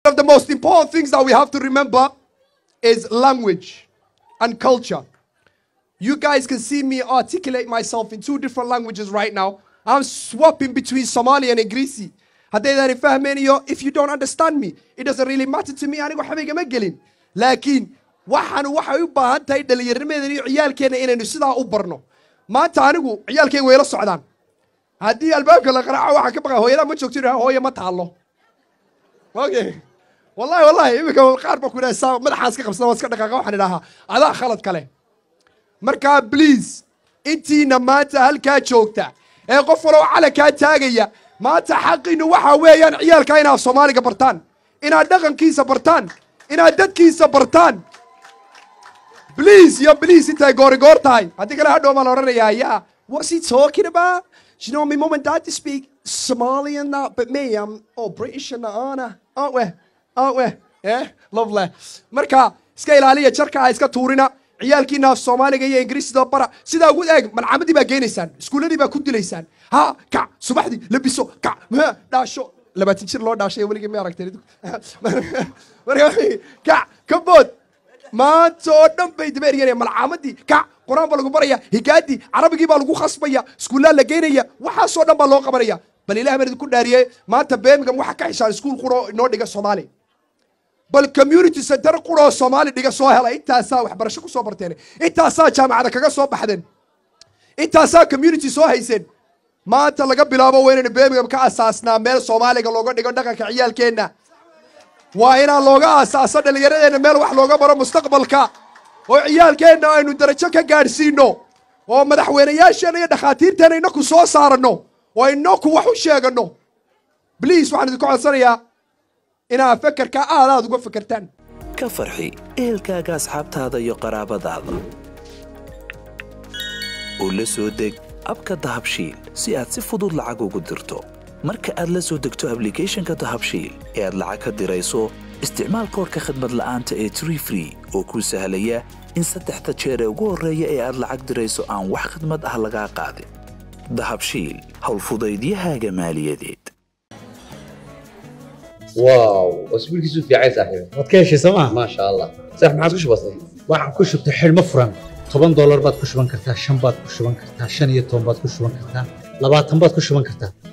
of the most important things that we have to remember is language and culture. You guys can see me articulate myself in two different languages right now. I'm swapping between Somali and Ingrisi. haddaydan fahmaynayo if you don't understand me it doesn't really matter to me anigu waxba igama gelin laakiin waxaan waxay u baahan tahay dhallinyarnimadan iyo ciyaalkeena inaynu sidaa u barno maanta anigu ciyaalkeyga way la socdaan haddii albaabka la qaraaco waxaan ka baqaa hooyadaa ma joogto inaa hooya ma taallo okay wallahi wallahi iminka qaar baa ku idhaha saa madaxaan iska qabsada waan iska dhaqaaqa waxaan idhahaa adaa khalad kale markaa please intiina maanta halkaa joogta ee qof walow calankaa taagaya maanta xaqiinu waxaa weeyaan ciyaalka inaad soomaaliga bartaan inaad dhaqankiisa bartaan inaad dadkiisa bartaan please yo please intay goorigoor tahay haddii kale hadhow baan odhanayaa yeah what's he talking about you know my mom and dad to speak Somali and that but me I'm oh British and that aren't I aren't we aren't we yeah lovely marka iska ilaaliya jarka ha iska tuurina ciyaalkiina af soomaaliga iyo ingiriisida bara sidaa ugu eeg malcamadii baa geenaysaan iskuuladii baa ku dilaysaan ha kac subaxdii labiso kac mh, dhaasho labaatan jir loo dhaashay weligii ma aragtay marka kac ka bood maanta oo dhan bay daba eryanaya malcaamadii kac qur-aan baa lagu baraya higaadii carabigii baa lagu khasbaya iskuullaa la geynaya waxaasoo dhan baa loo qabanaya bal ilaah baan idinku dhaariyey maanta birmingham waxa ka xishaan iskuul quro inoo dhiga soomaali bal community center quroo soomaali dhiga soo hela intaasaa waxbarasho ku soo barteen intaasaa jaamacada kaga soo baxdeen intaasaa community soo hayseen maanta laga bilaabo waa inaynu birmingham ka asaasnaa meel soomaaliga looga dhigo dhaqanka ciyaalkeenna waa inaan looga asaaso dhallinyaradeenna meel wax looga baro mustaqbalka oo ciyaalkeenna aynu darajo ka gaadhsiino oo madaxweynayaasheenna iyo dhakhaatiirteena inaku soo saaranno oo inaku wax u sheegano bliis waxaan idinku codsanayaa inaad fekerka aad aad uga fekertaan ka farxi ehelkaaga asxaabtaada iyo qaraabadaada u la soo deg abka dahabshiil si aad si fudud lacag ugu dirto marka aad la soo degto ablicathonka dahabshiil ee aad lacag ka dirayso isticmaal koodhka khadmad la'aanta ee tree free oo kuu sahlaya in saddexda jeer ee ugu horreeya ee aad lacag dirayso aan wax khidmad ah lagaa qaadin dahabshiil howlfudaydiyahaaga maaliyadeed واو اسبوع كيسو في عايز صاحبي waad ka heshay sooma ما شاء الله صح ما عاد كش بسيط waxaan ku shubtay xidhmo furan toban doolar baad ku shuban kartaa shan baad ku shuban kartaa shan iyo toban baad ku shuban kartaa labaatan baad ku shuban kartaa